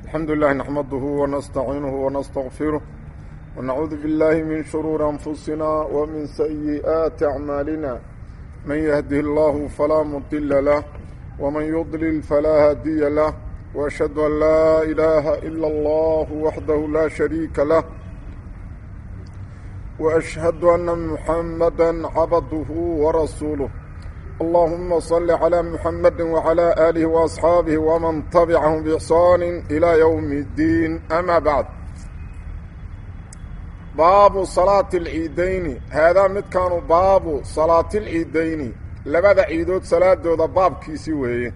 الحمد لله نحمده ونستعينه ونستغفره ونعوذ بالله من شرور أنفسنا ومن سيئات أعمالنا من يهده الله فلا مضل له ومن يضلل فلا هادي له وأشهد أن لا إله إلا الله وحده لا شريك له وأشهد أن محمدا عبده ورسوله اللهم صل على محمد وعلى آله وأصحابه ومن تبعهم بإحسان إلى يوم الدين أما بعد باب صلاة العيدين هذا مد كانوا باب صلاة العيدين لبدا عيدود صلاة دودا باب كيسي ويه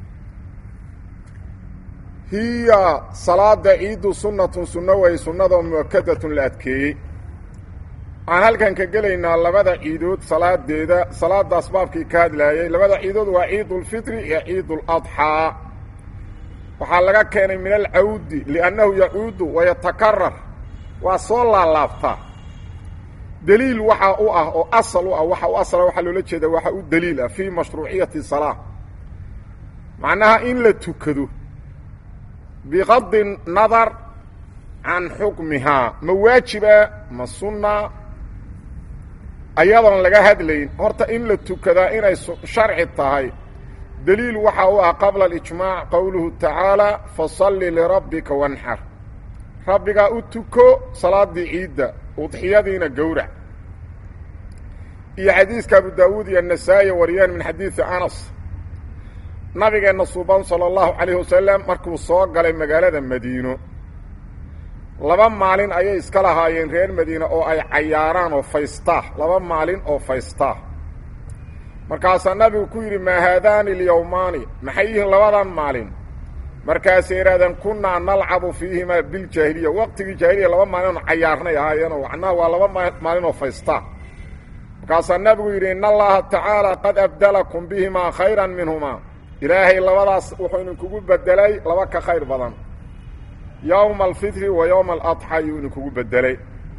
هي صلاة عيد سنة سنة وهي سنة مؤكدة لأدكي aan halkan ka gelaynaa labada ciidood salaadeeda salaada asbaabkii ka hadlaayay labada ciidood waa ciidulfitri iyo ciiduladxaa waxaa laga keenay min alcawdi liannahu yacuudu wayatakarar waa soo laalaabtaa deliil waxaa u ah oo asal u ah waxa u asala waxaa loola jeeda waxa u deliil ah fii mashruuciyati salaa macnaha in la tukado biqadi nadar can xukmihaa ma waajiba ma sunna ayadoon laga hadlayn horta in la tukadaa inay sharci tahay deliil waxaa u ah qabla alijmaac qowluhu tacaala fasalli lirabbika wanxar rabbigaa u tuko salaadii ciidda udxiyadiina gowrac iyo xadiiska abu daawuud iyo nasaa'i wariyaan min xadiidi anas nabigeenna suuban sala allahu calayhi wasalam markuu soo galay magaalada madiino laba maalin ayay iska lahaayeen reer madiine oo ay cayaaraan oo faystaa laba maalin oo faystaa markaasaa nabigu ku yidhi maa haadaani alyowmaani maxay yihiin labadan maalin markaasay yidhahdeen kunnaa nalcabu fiihimaa biljaahiliya waqtigii jaahiliya laba maalin oon cayaarnay ahaayeenoo macnaha waa laba maalin oo faystaa markaasaa nabigu yidhi in allaha tacaala qad abdalakum bihimaa khayran minhumaa ilaahay labadaas wuxuu idinkugu bedelay laba ka khayr badan yowma alfitri wa yowma aladxa ayuu idinkugu bedelay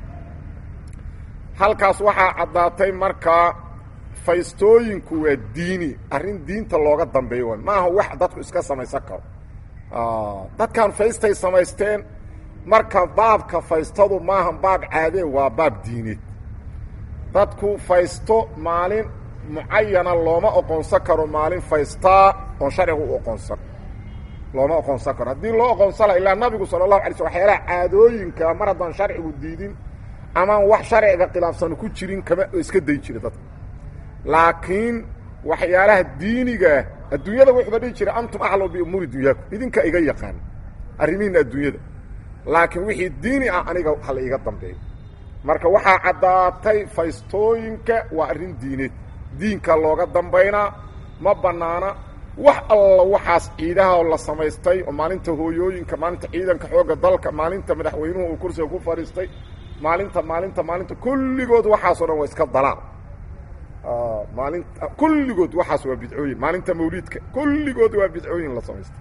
halkaas waxaa caddaatay markaa faystooyinku waa diini arrin diinta looga dambeeyo wa maaha wax dadku iska samaysan karo dadkan faystay samaysteen marka baabka faystadu maaha baab caadee waa baab diineed dadku faysto maalin mucayana looma oqoonsan karo maalin faystaa oon sharcigu u oqoonsan looma oqoonsan karo haddii loo oqoonsan laha ilaa nabigu sala allahu alay sl waxyaalaha caadooyinka mar haddaan sharcigu diidin amaan wax sharciga khilaafsan ku jirin kama iska day jira dadka laakiin waxyaalaha diinigaah adduunyada wuxuuba dhihi jira antum aclamu biumuuri dunyaakum idinka iga yaqaan arrimihiina adduunyada laakiin wixii diini ah aniga hala iga dambeeyo marka waxaa caddaatay faystooyinka waa arrin diineed diinka looga dambaynaa ma bannaana wax alla waxaas ciidaha la samaystay oo maalinta hooyooyinka maalinta ciidanka xoogga dalka maalinta madaxweynuhu uu kursiga ku fadhiistay maalinta maalinta maalinta kulligood waxaasoo dhan waa iska dalaal maalinta kulligood waxaas waa bidcooyin maalinta mawliidka kulligood waa bidcooyin la samaystay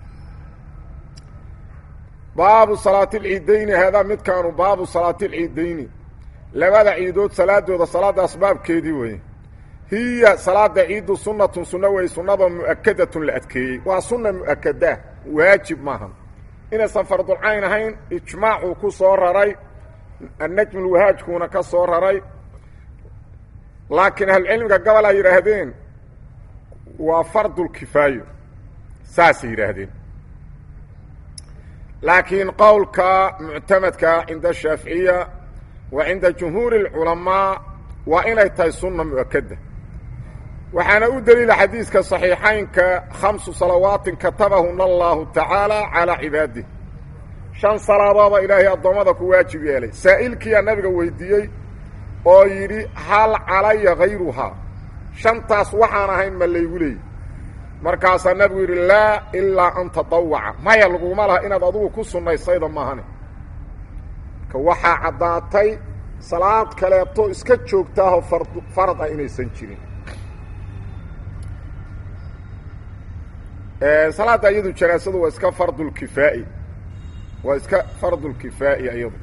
baabu salaati alciidayni haadaa midkaanu baabu salaati alciidayni labada ciidood salaadooda salaada asbaabkeedii weye hiya salaada ciiddu sunnatun sunno wey sunnada mu'akadatun la adkeeyey waa sunna mu'akadaa waajib maahan inaysan fardulcayn ahayn ijmaacuu ku soo raray annajmulwahaajkuuna ka soo raray laakiin ahlucilmiga gobol ay yidhaahdeen waa fardulkifaayo saasay yidhaahdeen laakiin qowlka muctamadka cinda ashaaficiya wa cinda jumhuuri اlculamaa waa inay tahay sunna mu'akada waxaana u deliila xadiiska صaxiixaynka khamsu salawaatin katabahuna allahu tacaala calaa cibaadih shan salaadooda ilaahay addoommada ku waajib yeelay saa'ilkiiyaa nabiga weydiiyey oo yidhi hal calaya hayruhaa shantaas waxaan ahayn ma laygu leeyay markaasaa nabigu yidhi laa ilaa an tadawaca maya laguma laha inaad adugu ku sunnaysayda maahane ka waxaa caddaatay salaad kaleeto iska joogtaahoo farad ah inaysan jirin salaadda iyadu janaasadu waa iska fardulkifaa'i waa iska fardulkifaa'i iyadu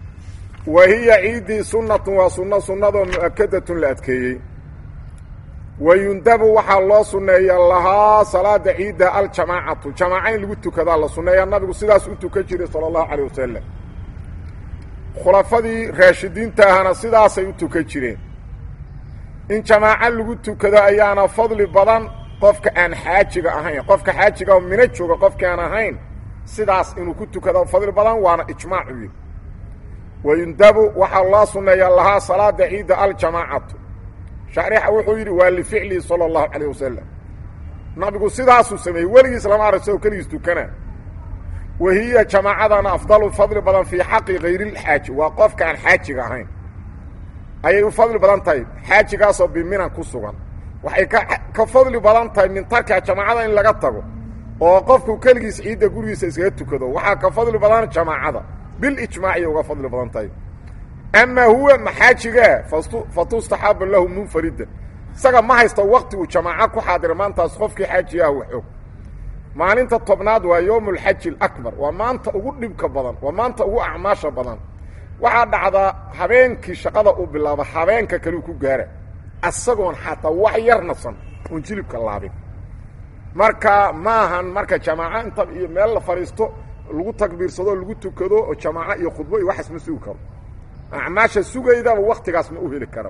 wa hiya ciiddii sunnatun waa sunno sunnadoo mu'akadatun la adkeeyey wayundabu waxaa loo sunneeya lahaa salaada ciidda aljamaacatu jamaaca in lagu tukadaa la sunneeya nabigu sidaas u tukan jiray sala allahu calayh wasalam khulafadii raashidiinta ahana sidaasay u tukan jireen in jamaaco lagu tukado ayaana fadli badan qofka aan xaajiga ahayn qofka xaajiga oo mina jooga qofki aan ahayn sidaas inuu ku tukado fadli badan waana ijmaacu yidhi wayundabu waxaa loo sunneeya lahaa salaada ciidda aljamaacatu shaarixa wuxuu yidhi waa lificlihi sala allahu calayh wasalam nabigu sidaasuu sameeyey weligiis lama arag sao keligiis tukana wa hiya jamaacadana afdalu fadli badan fii xaqi hayrilxaaji waa qofka aan xaajiga ahayn ayay u fadli badan tahay xaajigaasoo biminan ku sugan waxay ka ka fadli badan tahay min tarka jamaacada in laga tago oo qofku keligiis ciidda gurigiisa iskaga tukado waxaa ka fadli badan jamaacada bilijmaaciy uga fadli badan tahay amaa huwa maxaajigaa fatustaxaaba lahu munfaridan isaga ma haysta wakti uu jamaaco ku xaadira maantaas qofkii xaaji ah waxog maalinta tobnaad waa yowm alxaji alakbar waa maanta ugu dhibka badan waa maanta ugu acmaasha badan waxaa dhacdaa habeenkii shaqada uu bilaabo habeenka kaleu ku gaara isagoon xataa wax yar nasan oon jilibka laabin marka maahan marka jamaaco inta iyo meel la fadhiisto lagu takbiirsado lagu tukado oo jamaaco iyo khudbo iyo waxaas ma sugi karo acmaasha sugaydaba waktigaas ma u heli kara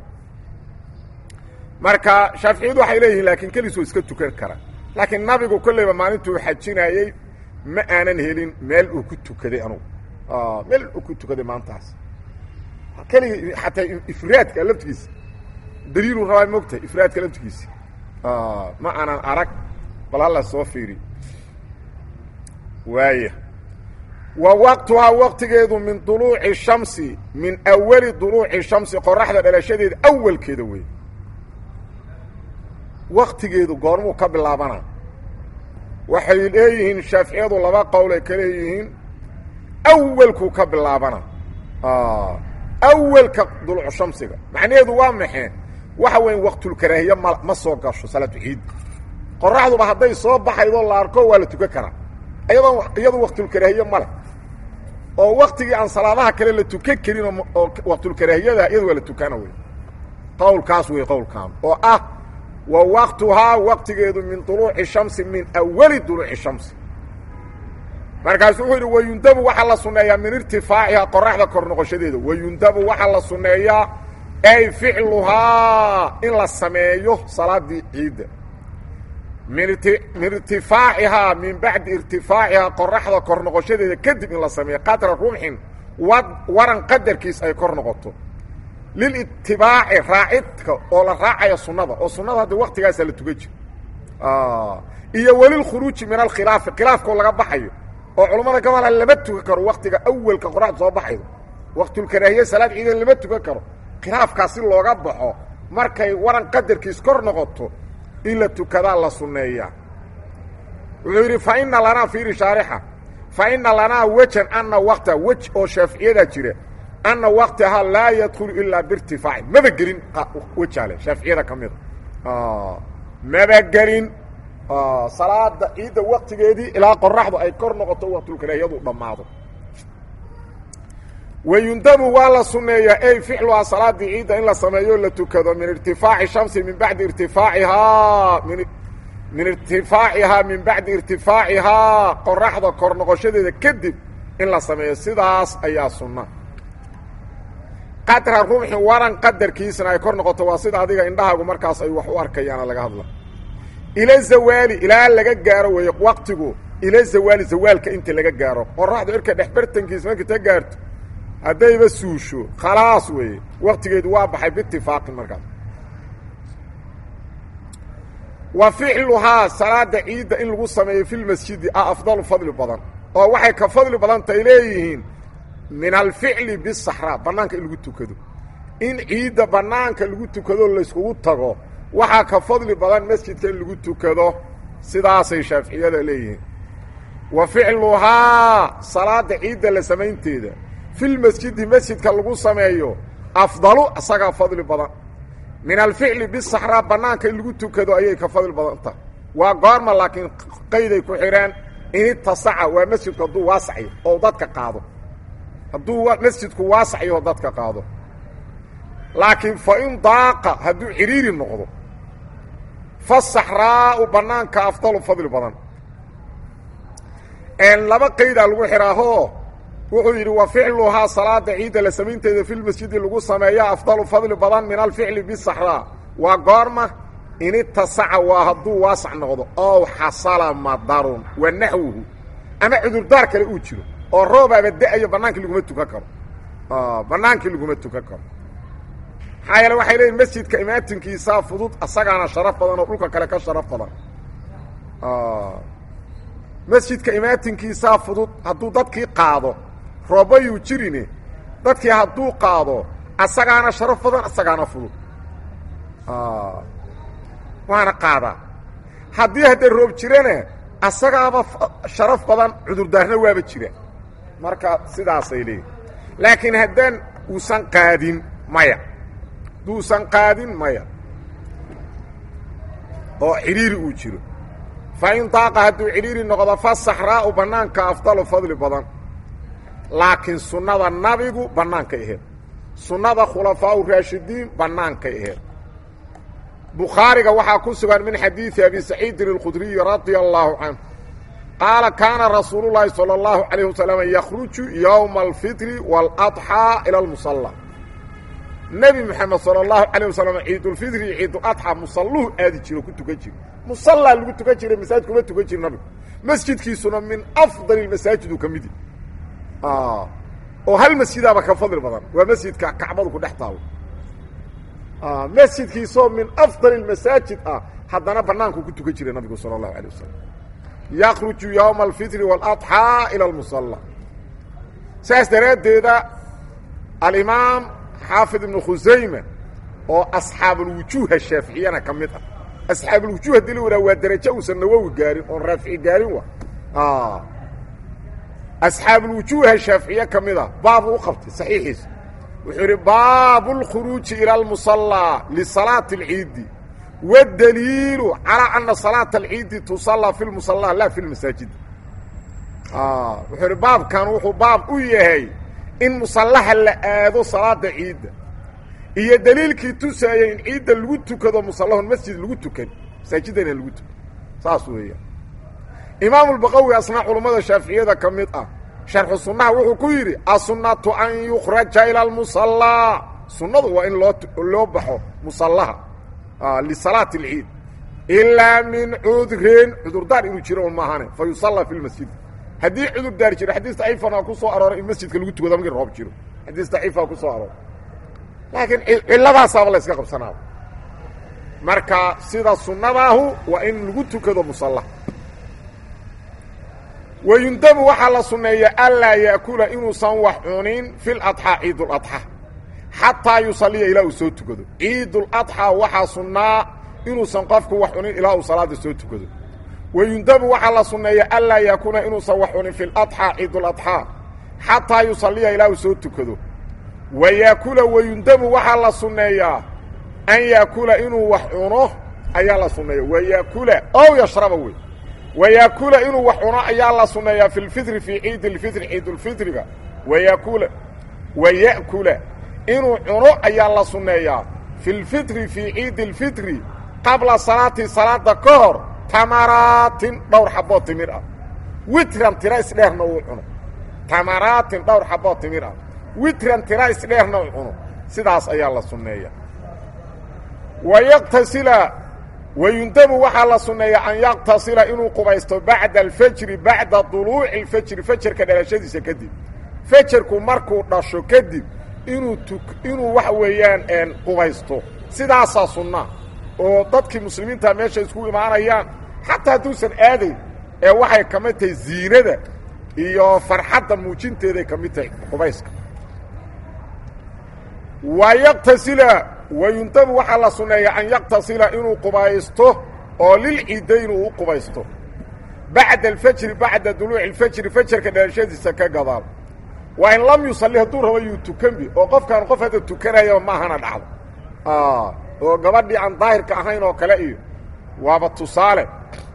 marka shaaficiyadu waxay leeyihiin laakiin keliis oo iska tukan kara laakiin nabigu kolleyba maalintuu xajinayey ma aanan helin meel uu ku tukaday anugu meel uu ku tukaday maantaas keligi xataa ifraadka laftigiisa daliiluu rabaa mogtahay ifraadka laftigiisa ma aanan arag bal hala soo fiiri waaya wa waqtuhaa waqtigeedu min duluuci shamsi min awali duluuci shamsi qoraxda dhalashadeeda awalkeeda wey waktigeedu goormuu ka bilaabana waxay leeyihiin shaaficiyadu laba qowlay ka leeyihiin awalkuu ka bilaabana awalka duluucu shamsiga macnaheedu waa maxee waxa weya waqtulkaraahiye ma ma soo gasho salaatu ciid qoraxduba hadday soo baxaydoo la arko waa la tukan karaa iyadoo iyadu waqtulkaraahiye male oo waktigii aan salaadaha kale la tukan karin oo waqtulkaraahiyada iyada waa la tukana wey qowlkaas wey qowlkaan oo ah wa waqtuhaa waqtigeedu min duluuci shamsi min awali duluuci shamsi markaasu wuxuu yidhi wayundabu waxaa la sunneeyaa min irtifaacihaa qoraxda kor noqoshadeeda wayundabu waxaa la sunneeyaa ay ficluhaa in la sameeyo salaadii ciidda min min irtifaacihaa min bacdi irtifaacihaa qoraxda kor noqoshadeeda kadib in la sameeyo qadra rumxin wa waran qadarkiis ay kor noqoto lilitibaaci raacidka oo la raacaya sunnada oo sunnada hadda waktigaasaa la tukan jiro iyo welilkhuruuji min alkhilaafi khilaafkoo laga baxayo oo culammada gobola lama tukan karo waktiga awelka qoraxda soo baxaydo waqtulkaraahiye salaad ciidan lama tukan karo khilaafkaas si looga baxo markay waran qadarkiis kor noqoto in la tukadaa la sunneeyaa wuxuu yidhi fa ina lanaa fiiri shaarixa fa ina lanaa wejan anna wakta wej oo shaaficiyada jira anna waktahaa laa yadkhulu ilaa biirtifaaci maba gelin wejaale shaaficiyada ka mida maba gelin salaada ciidda waktigeedii ilaa qoraxdu ay kor noqoto waqtulkaraahiyadu dhammaado wayundabu waa la sunneeyaa ey ficluhaa salaadii ciidda in la sameeyo la tukado min irtifaaci shamsi min bacdi irtifaacihaa min min irtifaacihaa min bacdi irtifaacihaa qoraxda kor noqoshadeeda kadib in la sameeyo sidaas ayaa sunna qadra rumxin waran qadarkiisna ay kor noqoto waa sida adiga indhahaagu markaas ay wax u arkayaana laga hadla ila zawaali ilaa laga gaaro weeye waqtigu ila zawaali zawaalka inta laga gaaro qoraxdu irka dhexbartankiisa markay ta gaarto haddayba suusho khalaas weeye waktigeedu waa baxay biitifaaqin markaas wa ficluhaa salaada ciidda in lagu sameeyo fi lmasjidi a afdalu fadli badan oo waxay ka fadli badan tay leeyihiin min alficli bisaxraa bannaanka in lagu tukado in ciidda bannaanka lagu tukado layskugu tago waxaa ka fadli badan masjidka in lagu tukado sidaasay shaaficiyada leeyihiin wa ficluhaa salaada ciidda la samaynteeda filmasjidi masjidka lagu sameeyo afdalu isagaa fadli badan min alficli bisaxraa bannaanka in lagu tukado ayay ka fadli badan tahay waa goorma laakiin qayday ku xidhaan in itasaca waa masjidku hadduu waasaxyo oo dadka qaado hadduu masjidku waasaxyo oo dadka qaado laakiin fa in daaqa hadduu cidhiiri noqdo fasaxraau banaanka afdalu fadli badan laba qaydaa lagu xidhaahoo wuxuu yidhi wa ficluhaa salaada ciidda la samaynteeda filmasjidi lagu sameeya afdalu fadli badan min alficli bisaxraa waa goorma in itasaca waa hadduu waasac noqdo ow xasala madarun wa naxwuhu ama cudurdaar kale uu jiro oo roobaaba da-ayo bannaankii laguma tukan karo bannaankii laguma tukan karo maxaa yeele waxay leeyiin masjidka imaatinkiisaa fudud asagaana sharaf badan oo dhulka kale ka sharaf badan masjidka imaatinkiisaa fudud hadduu dadkii qaado roobayuu jirine dadkii hadduu qaado asagaana sharaf badan asagaana fudud waana qaadaa haddii haddee roob jirana asagaaba sharaf badan cudurdaarna waaba jira marka sidaasay leeyihin laakiin haddaan uusan qaadin maya hadduusan qaadin maya oo cidhiiri uu jiro fa in daaqa hadduu cidhiiri noqdo fa saxraa'u bannaanka afdalu fadli badan laakiin sunnada nabigu bannaankay aheed sunnada khulafaau raashidiin bannaankay aheed bukhaariga waxaa ku sugan min xadiidi abi saciidin اlkhudriyi radia allaahu canhu qaala kaana rasuulu llaahi salى اllahu calayh wasalam yakhruju yowma alfitri waaladxaa ila almusalla nebi moxamed salى اllahu calayh wasalam ciidulfitri iyo ciiduladxaa musalluhu aadi jiro ku tukan jiro musallaa lagu tukan jiray masaajid kuma tukan jiri nabigu masjidkiisuna min afdali masaajid uu ka midi oo hal masjidaaba ka fadli badan waa masjidka kacbadu ku dhex taalo masjidkiisoo min afdal masaajid ah haddana banaanku ku tukan jiray nabigu salى اlahu alيه wasalam yakruju ywma alfitri wاladxaa ilى اlmusala saas daraaddeeda alimaam xaafid ibnu khusayma oo asxaabulwujuuha shaaficiyana ka mid ah asxaabulwujuuh hadii la wahaa waa derajo uusan nawowi gaarin oon raafici gaarin wa asxaabulwujuuha shaaficiye ka mid a baabu u qabtay saxiixiisa wuxuu idhi baabu اlkhuruuji ilى اlmusallىa lisalaati اlciidi wاdaliilu calىa ana salaata alciidi tusallaa fi lmusallaa laa fi lmasaajid wuxuu idhi baabkan wuxuu baab u yahay in musallaha la aado salaada ciidda iyo daliilkii tusaayay in ciidda lagu tukado musallahun masjid lagu tukan masaajidana lagu tukan saas weeyaan imaamu lbaqawi asnaa culammada shaaficiyada ka mid ah sharxu sunnaha wuxuu ku yidhi asunatu an yukraja ila almusallaa sunnadu waa in loo loo baxo musallaha lisalaati alciid ilaa min cudrin cudurdaar inuu jiro un maahane fa yusallaa fi lmasjid haddii cudurdaar jiro xadiis daciifana ku soo arooray in masjidka lagu tukado markii roob jiro xadiis daciifaa ku soo arooray laakiin cilladaasaaba la yska qabsanaaba marka sida sunnadaahu waa in lagu tukado musalla wayundabu waxaa la sunneeya anlaa yaakula inuusan wax cunin fi ladxaa ciiduladxa xataa yusaliya ilaa uu soo tukado ciiduladxaa waxaa sunnaa inuusan qofku wax cunin ilaa uu salaada soo tukado wayundabu waxaa la sunneeya anlaa yaakuna inuusan wax cunin fi ladxaa ciiduladxaa xataa yusaliya ilaa uu soo tukado wa yaakula wayundabu waxaa la sunneeyaa an yaakula inuu wax cuno ayaa la sunneeya wa yaakula ow yashraba wey wayaakula inuu wax cuno ayaa la sunneeyaa fi lfitri fii ciidi lfitri ciidulfitriga wayakula waya'kula inuu cuno ayaa la sunneeyaa fi lfitri fii ciidi lfitri qabla salaati salaada ka hor tamaraatin dhowr xaboo timir ah witran tira isdheerna uu cuno tamaraatin dhowr xaboo timir ah witran tira isdheerna uu cuno sidaas ayaa la sunneeya wayaqtasila wayundabu waxaa la sunneeya an yaqtasila inuu qubaysto bacda alfajri bacda duluuci alfajri fajarka dhalashadiisa kadib fajarku markuu dhasho kadib inuu tu inuu waxa weeyaan qubaysto sidaasaa sunnaa oo dadkii muslimiinta meesha isku imaanayaan xataa hadduusan aadayn ee waxay ka mid tahay ziinada iyo farxadda muujinteeday ka mid tahay qubayska wa yaqtasila wayundabu waxaa la sunneeya an yaqtasila inuu qubaysto oo lilciidayn uu u qubaysto bacda alfajri bacda duluuci alfajri fajarka dhalashadiisa ka gadaal waa in lam yusalli hadduu rabo yuu tukanbi oo qofkaan qof hadda tukanayaba maahana dhacdo oo gabadhii aan daahirka ahayn oo kale iyo waaba tusaale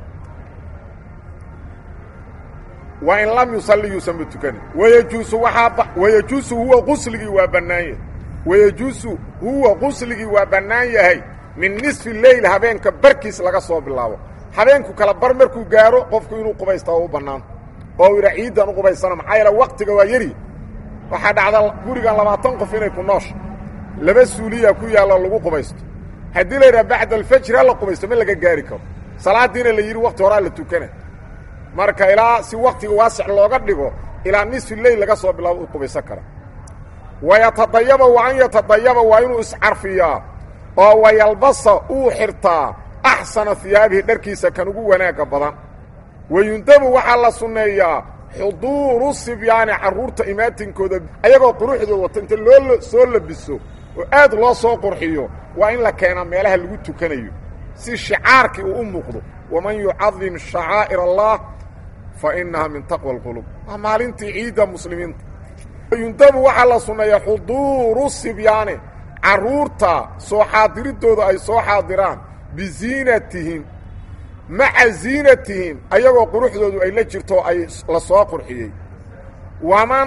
waa in lam yusalli yuusanba tukanin wayajuusu waxaa wayajuusu huwa qusligii waa bannaanye wayajuusu huwa qusligii waa bannaan yahay min nisfi leyl habeenka barkiis laga soo bilaabo habeenku kala bar markuu gaaro qofku inuu qubaysta oo u bannaan oo u yidhaa ciiddan u qubaysana maxaa yeele waktiga waa yari waxaa dhacda gurigan labaatan qof inay ku noosha laba suuliya ku yaallo lagu qubaysto haddii la yidhaha bacda alfajri ha la qubaysto ma laga gaari karo salaaddiina la yidhi wakti horaa la tukana marka ilaa si waktiga waasix looga dhigo ilaa nisfi leyl laga soo bilaabo u qubaysan kara wayatadayaba wa an yatadayaba waa inuu iscarfiyaa oo wayalbasa uu xirtaa axsana hiyaabihi dharkiisa kan ugu wanaagga badan wayundabu waxaa la sunneeyaa xuduuru sibyaani carruurta imaatinkooda ayagoo quruxdooda wata inta loo soo labiso oo aad loo soo qurxiyo waa in la keenaa meelaha lagu tukanayo si shicaarkii uu u muuqdo waman yucadim shacaa'ir allah fa innaha min taqwa alqulub waa maalintii ciidda muslimiinta yundabu waxaa la sunneeyaa xuduuru sibyaani carruurta soo xaadiridooda ay soo xaadiraan biziinatihim maca ziinatihim ayagoo quruxdoodu ay la jirto ay la soo qurxiyey waman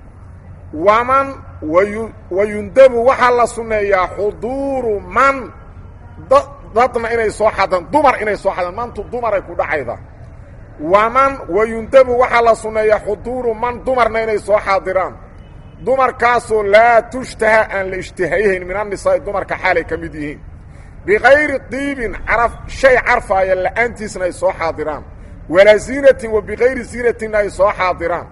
waman wayundabu waxaa la sunneeyaa xuduuru man dadna inay soo xadaan dumar inay soo xadaan maantu dumaray ku dhacayda waman wayundabu waxaa la sunneeyaa xuduuru man dumarna inay soo xaadiraan dumarkaasoo laa tushtaha aan la ishtihayhayn min annisaa'i dumarka xaalay ka mid yihiin bikayri diibin caraf shay carfaaya la'aantiisna ay soo xaadiraan walaa ziinatin wa bikayri ziinatinna ay soo xaadiraan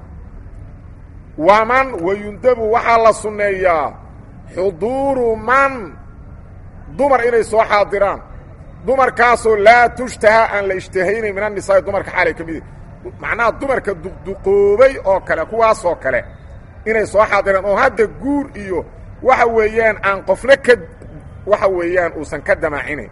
waman wayundabu waxaa la sunneeyaa xuduuru man dumar inay soo xaadiraan dumarkaasoo laa tushtaha aan la ishtihaynayn min annisaa'i dumarka xaalay ka mid yihiin macnaha dumarka duqduqoobay oo kale kuwaasoo kale inay soo xaadiraan oo hadda guur iyo waxa weeyaan aan qofna ka waxa weeyaan uusan ka damaacinayn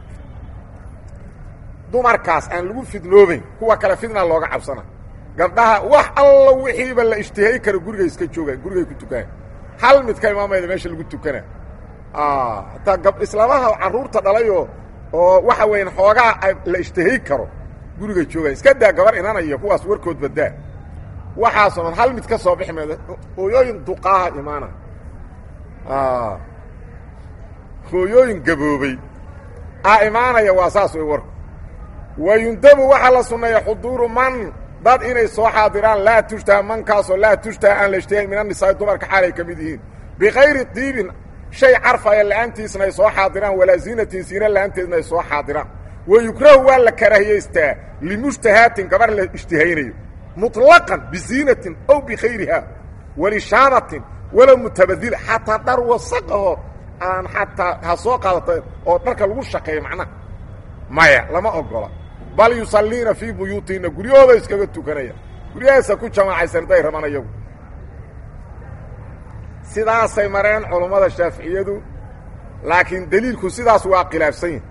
dumarkaas aan lagu fidnoobayn kuwa kale fidna looga cabsana gabdhaha wax alla wixiiba la ishtihay karo gurigay iska joogaan gurigay ku tukanaan hal mid ka imaamayda meesha lagu tukana hataa gab islaamaha carruurta dhalayoo oo waxa weeyaan xoogaa la ishtihay karo gurigay joogaan iska daa gabar inanaya kuwaas warkood badaa waxaasoo dhan hal mid ka soo bixi mayda hooyooyin duqaaha imaana hooyooyin gaboobay a imaanaya waa saas way warku wayundabu waxaa la sunneeya xuduuru man dad inay soo xaadiraan laa tushtaha mankaasoo laa tushtaha aan la ishtihayn min annisaa'i dumarka xaalay ka mid yihiin bikayri diibin shay carfaya la'aantiisna ay soo xaadiraan walaa ziinatin siina la'aanteedna ay soo xaadiraan wayukrahu waa la karaahiyaystaa limushtahaatin gabar la ishtihaynayo muطlaqan biziinatin ow bikayriha walishaanatin walow mutabadila xataa dhar wasaqaho aan xataa ha soo qaadata oo dharka lagu shaqeeyo macnaha maya lama ogola bal yusalliina fii buyuutihinna guryahooda iskaga tukanaya guryahaasa ku jamaacaysan haday raban ayagu sidaasay mareen culummada shaaficiyadu laakiin deliilku sidaas waa khilaafsan yahi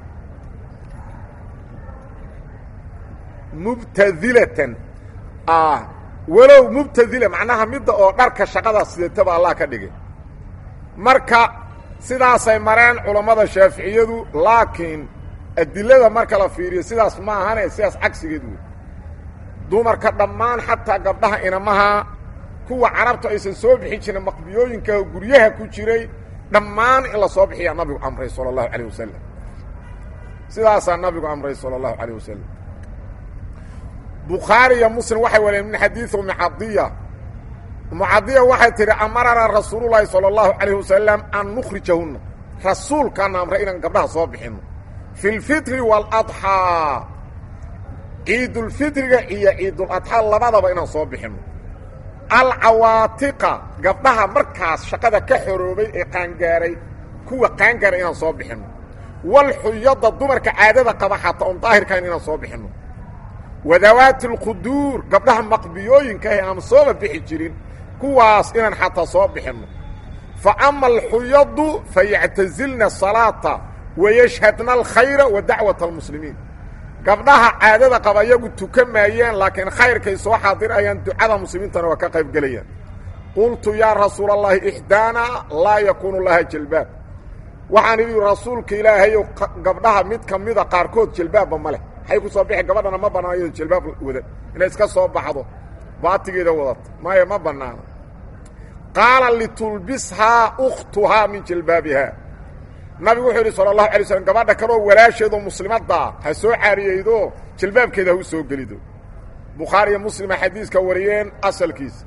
mubtadilatan walow mubtadila macnaha midda oo dharka shaqada sideetaba allah ka dhigay marka sidaasay mareen culammada shaaficiyadu laakiin adilada marka la fiiriyo sidaas ma ahane sidaas cagsigeed wey dumarka dhammaan xataa gabdhaha inamaha kuwa carabtu aysan soo bixin jirin maqbiyooyinka guryaha ku jiray dhammaan in la soo bixiyaa nabigu amray sala allahu calayh wasalam sidaasaa nabigu amray sala allahu calayh wasalam bukhaari iyo muslim waxay wariyeen min xadiidi umi cadiya umu cadiya waxay tidhi amarana rasuululahi sala allahu calayh wasalam an nukhrijahunna rasuulkaana amray inaan gabdhaha soo bixinno fi lfitri waaladxaa ciidulfitriga iyo ciiduladxaa labadaba inaan soo bixinno alcawaatiqa gabdhaha markaas shaqada ka xoroobay ee qaangaaray kuwa qaangaaray inaan soo bixinno walxuyada dumarka caadada qaba xataa oon daahirkahayn inaan soo bixinno wadawaati alquduur gabdhaha maqbiyooyinka ah aan sooba bixi jirin kuwaas inaan xataa soo bixinno fa ama alxuyadu fayactazilna asalaata wayashhadna alkhayra wa dacwata almuslimiin gabdhaha caadada qaba iyagu tukan maayeen laakiin khayrkay soo xaadirayaan ducada muslimiintana waa ka qayb gelayaan qultu yaa rasuula allahi ixdaana laa yakuunu laha jalbaab waxaan idhi rasuulka ilaahayow gabdhaha mid ka mida qaarkood jalbaabba ma leh waxay ku soo bixi gabadhana ma bannaan iyado jalbaab wadan inay iska soo baxdo baatigeeda wadata maya ma bannaana qaala litulbishaa ukhtuhaa min jalbaabihaa nabigu wuxuu yidhi sala allahu alay slam gabadha kaloo walaasheedoo muslimaddaa ha soo caariyeydo jilbaabkeeda ha u soo gelido bukhaariyo muslima xadiiska wariyeen asalkiisa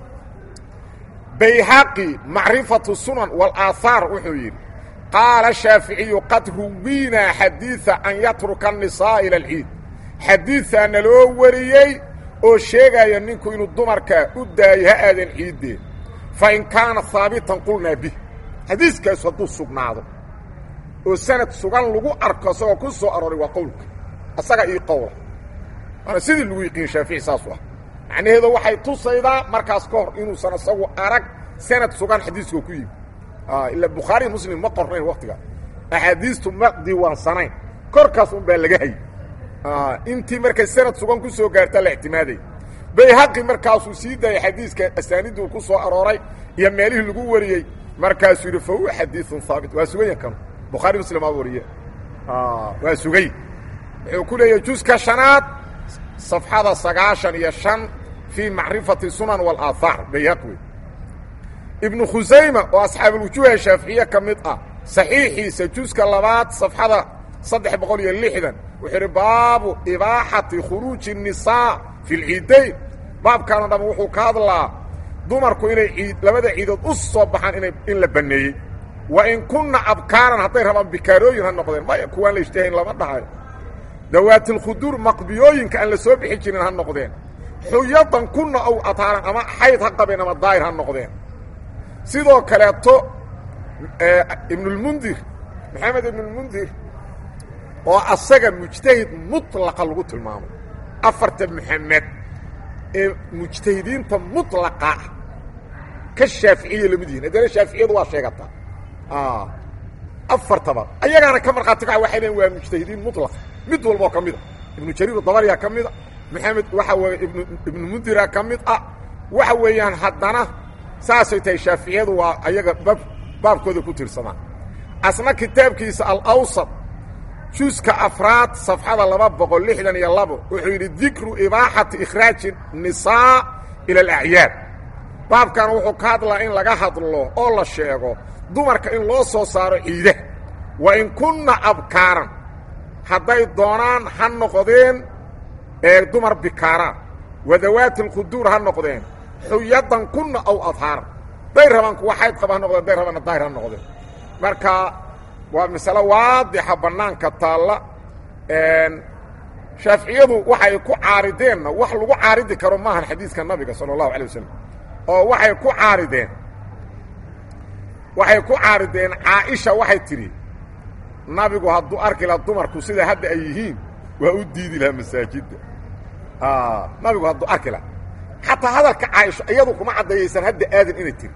bayhaqi macrifatu sunan walaaahaar wuxuu yidhi qaala shaaficiyu qad ruwiinaa xadiida an yatruka annisaa ila alciid xadiidaa naloo wariyey oo sheegaya ninku inuu dumarka u daayo ha aadan ciiddee fa in kaana haabitan qulnaa bih xadiiskaasu hadduu sugnaado oo sanad sugan lagu arko isagoo ku soo arooray waa qowlka asaga io qowla waana sidii lagu yiqiin shaafici saasu ah macnaheedu waxay tusaydaa markaas ka hor inuusan isagu arag sanad sugan xadiiskoo ku yimi ila bukhaariy muslim ma qornayn waktiga axaadiistu ma diiwaansanayn korkaas un baa laga hay intii markay sanad sugan ku soo gaarta la ictimaaday bayhaqi markaasuu sii daayay xadiiska asaanidduu ku soo arooray iyo meelihii lagu wariyey markaasuu yidhi fa huwa xadiiun haabit waa suganya kanu bukhaari muslim aa wariye waa sugay wuxuu ku leeyahay juska shanaad safxada sagaashan iyo shan fii macrifati sunan walaaahaar bayhaqi wey ibnu khusayma oo asxaabulwujuuha shaaficiye ka mid ah saxiixiisa juska labaad safxada saddex boqol iyo lixdan wuxuu idhi baabu ibaaxati khuruuji الnisaa fi lciidayn baabkaano dham wuxuu ka hadlaa dumarku inay ciid labada ciidood u soo baxaan ina in la banneeyey wa in kunna abkaaran hadday rabaan bikaarooyin ha noqdeen maya kuwaan la ishtahayn lama dhahayo dawaatilkhuduur maqbiyooyinka aan la soo bixi jirin ha noqdeen xuyadan kunna ow ataaran ama xayd ha qabeen ama daahir ha noqdeen sidoo kaleeto ibnulmundir maxamed ibnulmundir oo asaga mujtahid mutlaqa lagu tilmaamo afarta maxamed ee mujtahidiinta mutlaqa ah ka shaaficiya lamid yihin haddana shaaficiyadu waa sheegataa afartaba ayagaana ka markhaati kaca waxay leein waa mujtahidiin mutlaqa mid walboo ka mid a ibnu jariir dabariyaa ka mid a maxamed waxa weeye ibnu ibnu mundira ka mid ah waxa weeyaan haddana saasay tahay shaaficiyadu waa ayaga baab baabkooda ku tirsamaan asna kitaabkiisa alawsat juska afraad safxada laba boqol lixdan iyo labo wuxuu yidhi dikru ibaaxati ikhraaji nisaa ila alacyaad baabkan wuxuu ka hadlaa in laga hadlo oo la sheego dumarka in loo soo saaro ciidaha wa in kunna abkaaran hadday doonaan ha noqdeen ee dumar bikaaraan wadawaati alkhuduur ha noqdeen xuyadan kunna aw adhaaran day rabaan kuwa xayd qaba ha noqdeen day rabaanna daahir ha noqdeen marka waa masale waadixa bannaanka taalla shaaficiyadu waxay ku caarideenna wax lagu caaridi karo maahan xadiiska nabiga sala allahu alay wasalam oo waxay ku caarideen waxay ku caarideen caaisha waxay tidhi nabigu hadduu arki laha dumarku sida hadda ay yihiin waa u diidi lahaa masaajidda nabigu hadduu arki laha xataa hadalka caaisho iyadu kuma caddayaysan hadda aadan inay tiri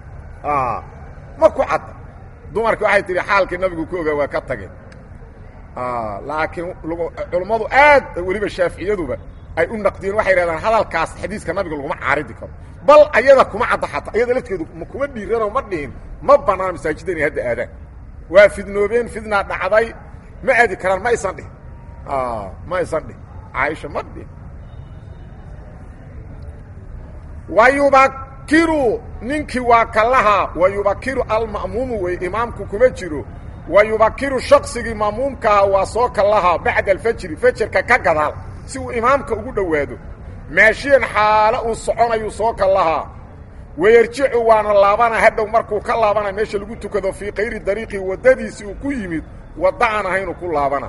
ma ku cadda dumarki waxay tihi xaalkii nabigu ku ogaa waa ka tageen laakiin culummadu aad weliba shaaficiyaduba ay u naqdiyeen waxay yidhahdaan hadalkaas xadiiska nabiga laguma caaridi karo bal ayada kuma cadda xataa iyada lafteedu kuma dhiiranoo ma dhihin ma bannaan masaajidda inay hadda aadaan waa fidnoobeen fidnaa dhacday ma aadi karaan ma aysan dhihin ma aysan dhihin caaisha ma dhihin wayubakiru ninkii waa kalahaa wayubakiru alma'muumu wey imaamku kuma jiro wayubakiru shaksigii ma'muumkaaha waa soo kalahaa bacda alfajri fajarka ka gadaal si uu imaamka ugu dhowaado maashiyan xaalo uu soconayuu soo kalahaa wayarjicu waana laabana hadhow markuu ka laabana meesha lagu tukado fii kayri dariiqi waddadiisii uu ku yimid wadda aan ahaynuu ku laabana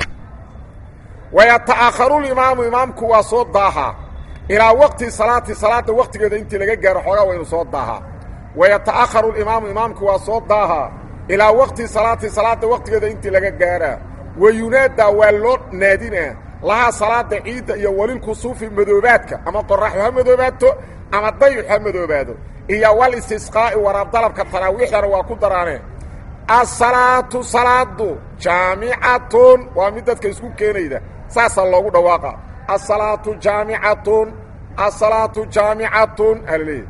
wayata'akharulimaamu imaamku waa soo daahaa ilaa waqti salaati salaada waqtigeeda intii laga gaaro xoogaa waynu soo daahaa wayata'akharu alimaamu imaamku waa soo daahaa ilaa waqti salaati salaada waqtigeeda intii laga gaaraa wayunaadaa waa loo naadinaa lahaa salaada ciidda iyo walilkusuufi madoobaadka ama qoraxu ha madoobaato ama dayux ha madoobaado iyo wal istisqaa'i waraab dalabka taraawiixdana waa ku daraaneen asalaatu salaadu jaamicatun waa mid dadka isku keenayda saasaa loogu dhawaaqa asalaatu jaamicatun asalaatu jaamicatun alaleeyahy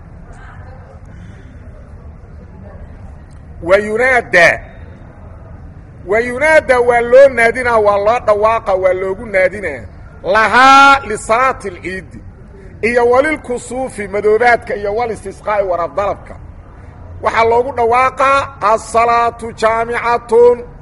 wayunaadaa wayunaadaa waa loo naadinaa waa loo dhawaaqa waa loogu naadinaa lahaa lisalaati alciidi iyo walilkusuufi madoobaadka iyo walistisqaa'i waraab dalabka waxaa loogu dhawaaqaa asalaatu jaamicatun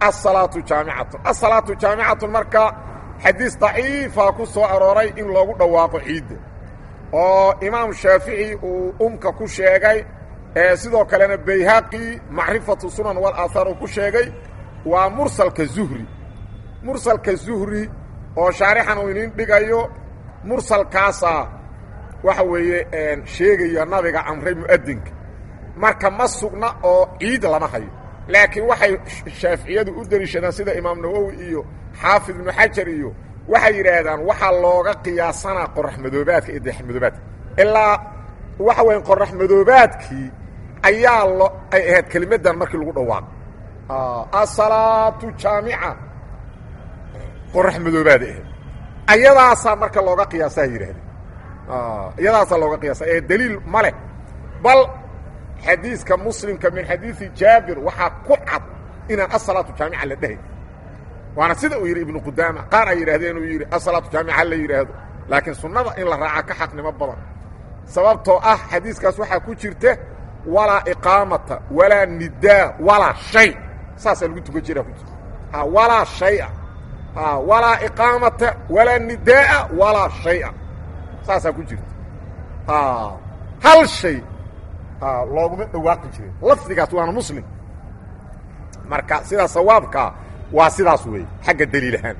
asalaatu jaamicatun asalaatu jaamicatun marka xadiis daciifa ku soo arooray in loogu dhawaaqo ciidda oo imaam shaafici uu umka ku sheegay sidoo kalena bayhaqi macrifatu sunan walaaahaar uu ku sheegay waa mursalka zuhri mursalka zuhri oo shaarixan uu inin dhigayo mursalkaasaa waxa weeye sheegaya nabiga amray mu'adinka marka ma sugna oo ciid lama hayo laakiin waxay shaaficiyadu u deliishadaan sida imaam nawowi iyo xaafid ibnu xajar iyo waxay yidhaahdaan waxaa looga qiyaasanaa qorax madoobaadka iyo dayax madoobaadka ilaa waxa weya qorax madoobaadkii ayaa lo ay ahayd kelimadan markii lagu dhawaaqo asalaatu jaamica qorax madoobaad ahayd ayadaasaa marka looga qiyaasaa yidhahdeen iyadaasaa looga qiyaasa ee daliil ma leh bal xadiiska muslimka min xadiidi jaabir waxaa ku cad inaan asalaatu jaamica la dhahay waana sida uu yidhi ibnu qudaama qaar ay yidhahdeen uu yidhi asalaatu jaamica la yidhaahdo laakiin sunnada in la raaca ka xaqnimo badan sababtoo ah xadiiskaas waxaa ku jirta walaa iqaamata walaa nidaa walaa shay saasaa lagu tukan jira ku jirta walaa shaya walaa iqaamata walaa nidaaa walaa shaya saasaa ku jirta hal shay looguma dhawaaqi jirin lafdigaas waana muslim marka sidaa sawaabkaa waa sidaas weeye xagga daliil ahaan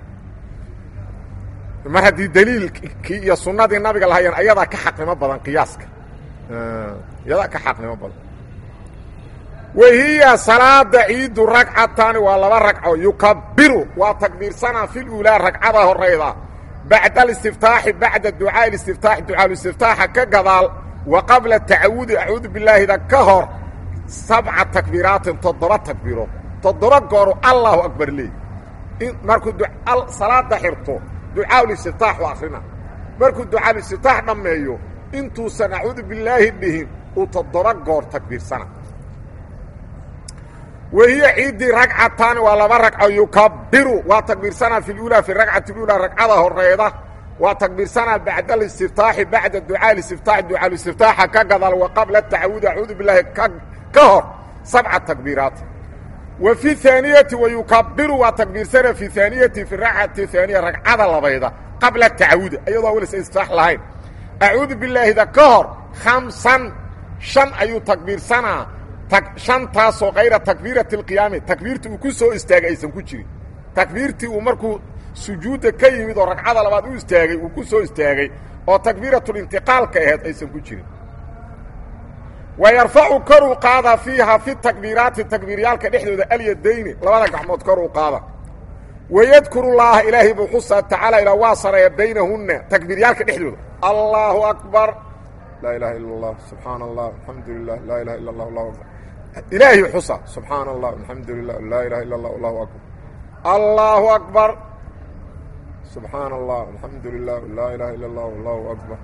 mar haddii daliilkii iyo sunnadii nabiga lahayeen ayadaa ka xaqnimo badan qiyaaska iyadaa ka xaqnimo badan wahiya salaada ciidu ragcatani waa laba ragco yukabiru waa takbiirsanaa fi luulaa ragcada horayda bacda alistiftaaxi bacda ducaa istiftaaxi ducaaluistiftaaxa ka gadaal wa qabla tacawudi acuudu bilaahida ka hor sabca takbiiraatin toddoba takbiirood toddoba gooru allahu akbar leey markuu salaada xirto ducaaluistiftaax u akrina markuu ducaaluistiftaax dhammeeyo intuusan acuudu bilaahi dhihin uu toddoba goor takbiirsana wahiya ciiddii ragcataani waa laba ragco yukabiru waa takbiirsanaa fi lulaa fi ragcati lulaa ragcada horeyda waa takbiirsanaa bacda alistiftaaxi bacda ducaa istiftaaxi ducaaluistiftaaxa ka gadal wa qabla tacawudi acuudu bilaahi ka hor sabca takbiiraat wa fi haaniyati wa yukabiru waa takbiirsanaa fi haaniyati fi ragcati haaniya ragcada labayda qabla tacawudi iyadoo awelsa istiftaax lahayn acuudu bilaahida ka hor khamsan shan ayuu takbiirsanaa shantaasoo kayra takbiirati اlqiyaami takbiirtii uu ku soo istaagay aysan ku jirin takbiirtii uu markuu sujuudda ka yimid oo ragcada labaad u istaagay uu ku soo istaagay oo takbiiratulintiqaalka aheed aysan ku jirin wa yarfacu koruu qaada fiiha fi takbiiraati takbiiryaalka dhexdooda alyadayni labada gacmood koruu qaada wayadkuru llaaha ilaahay buu xusaa tacaala ilaa waa sareeya baynahunna takbiiryaalka dhexdooda allaahu akbar laa ilaha ila اllah subxaana allah alxamdu lilah laa ilaha illa اllah allahu akbar ilaahi xusa subxaana allah alxamdu lilah laa ilaha illa اllah allahu akbar allahu akbar subxaana allah alxamdu lilah laa ilaha illa اllah allahu akbar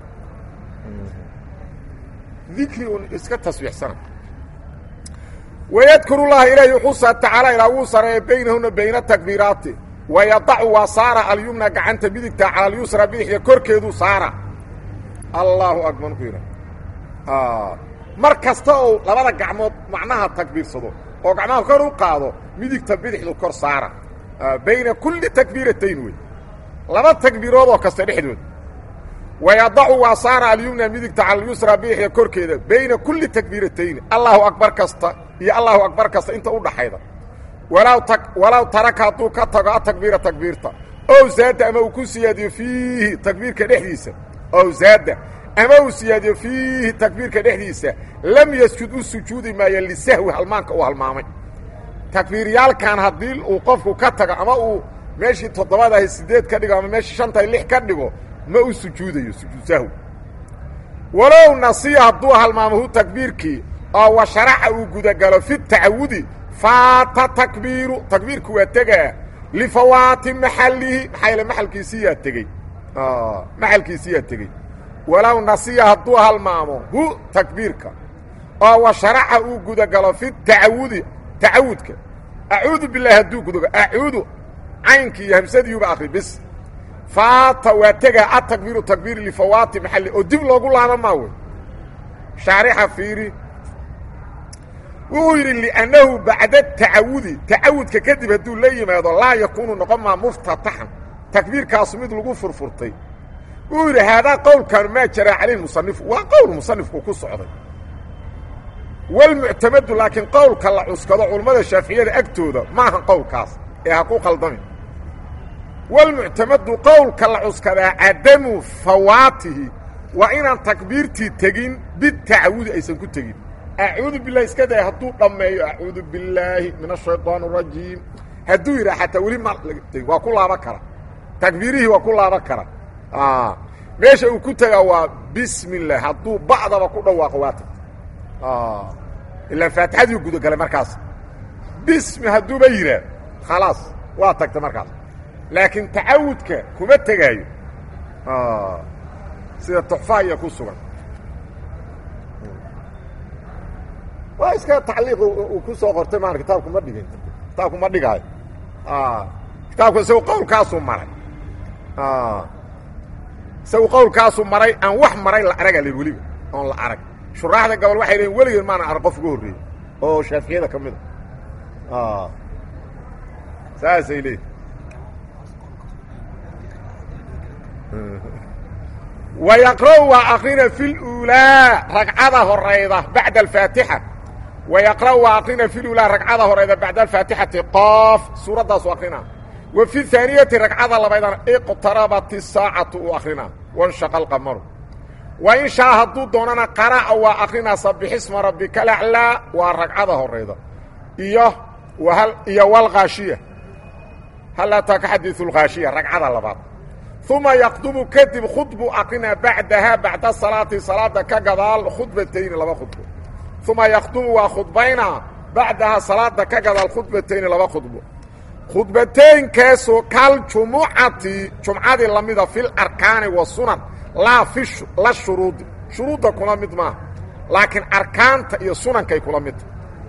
dikri un iska tasbiixsana wayadkuru llaha ilaahi xusa tacaala ilaa wuu sareeya baynahuna bayna takbiiraati wayadacu waa saara alyumna gacanta midigta cala alyusra bidixda korkeedu saara allahu akbar ku yidha mar kasta ou labada gacmood macnaha takbiirsado oo gacmaha kor u qaado midigta bidixdu kor saara bayna kulli takbiiratayn wey laba takbiirood oo kasta dhexdood wayadacu waa saara alyumna midigta cala alyusra bidixda korkeeda bayna kulli takbiiratayni allahu akbar kasta iyo allahu akbar kasta inta u dhaxayda walaw ta walaw taraka hadduu ka tago atakbiira takbiirta ow zaada ama uu ku siyaadiyo fiihi takbiirka dhexdiisa ow zaada ama uu siyaadiyo fiihi takbiirka dhexdiisa lam yasjud u sujuudi maayo lisahwi halmaanka uu halmaamay takbiiryaalkan haddii uu qofku ka tago ama uu meeshii toddobadahay sideed ka dhigo ama meeshii shantahay lix ka dhigo ma u sujuudayo sujuud sahwi walow nasiya hadduu halmaamahu takbiirkii oo wa sharaxa uu gudagalo fi tacawudi faata takbiiru takbiirku waa tegaa lifawaati maxalihi maxaa yaele maxalkiisiyaa tegey maxalkiisiyaa tegey walow nasiya hadduu halmaamo hu takbiirka oo wa sharaxa uu gudagalo fi tacawudi tacawudka acuudu bilahi hadduu gudagalo acuudu caynkii iyo hamsadiiuba akri bis faata waa tegaa atakbiiru takbiir lifawaati maxali oo dib loogu laaba maa wey shaarixa fiiri wuxuu yidhi liannahu bacda tacawudi tacawudka kadib hadduu la yimaado laa yakuunu noqon maa muftataxan takbiirkaasu mid lagu furfurtay wuu yidhi haadaa qowlkan maa jaraa calayh musanifu waa qowl musanifku ku socday walmuctamadu laakiin qowlka la cuskado culammada shaaficiyada agtooda maaha qowlkaas ee ha ku qaldamin walmuctamadu qowlka la cuskadaa cadamu fawaatihi waa inaan takbiirtii tegin bitacawudi aysan ku tegin acuudu bilahi iska day hadduu dhammeeyo acuudu billaahi min ashayطaan الrajiim hadduu yidhah xataa weli ma waa ku laaban kara takbiirihii waa ku laaban kara meesha uu ku tegaa waa bismi اllah hadduu ba'daba ku dhawaaqo waa tagta ilaa faatixadii gudagalay markaas bismi hadduuba yidhaah khalaas waa tagta markaas laakiin tacawudka kuma tegaayo sida tuxfaaya ku sugan waa iska tacliiq uu ku soo qortay maan kitaabku ma dhigin kitaabku ma dhigaayo kitaabku isagu qowlkaasuu maray isagu qowlkaasuu maray aan wax maray la araga l weliba oon la arag shuraaxda gobol waxay leeyiin weligeed maana arag qof uga horreeyey oo shaaficiyada ka mid a saasay leeyiin wayaqra'u waa akrina fi luulaa ragcada horayda bacda alfaatixa wayaqra'u waa akrina fi luulaa ragcada horayda bacda alfaatixati qof suuraddaasu akrina wa fi haaniyati ragcada labaydana iqtarabat isaacatu uu akrinaa wanshaqa alqamaru wa in shaa hadduu doonana qara'a waa akrinaa sabixisma rabbika alaclaa waa ragcada horayda iyo iyo walkhaashiya hal ataaka xadiiu lkhaashiya ragcada labaad uma yaqdumu kadib khudbu akrinaa bacdahaa bacda salaati salaada ka gadaal khudbatayni laba khudbo uma yaqdumu waa khudbaynaa bacdahaa salaada ka gadaal khudbatayni laba khudbo khudbateenkaasoo kal jumucati jumcadii lamida fil arkaani wa sunan laa fi la shuruudi shuruudda kula mid maaha laakiin arkaanta iyo sunankay kula midta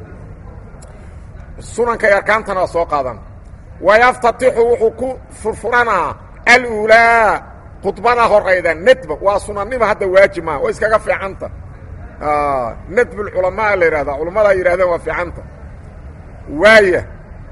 sunanka iyo arkaantana waa soo qaadan wayaftatixu wuxuu ku furfuranaa aluulaa khudbada horayda nadba waa sunannima hadda waajib maaha way iskaga fiicanta nadb lculamaa la yidhahdaa culammadaa yidhahdeen waa fiicanta waaya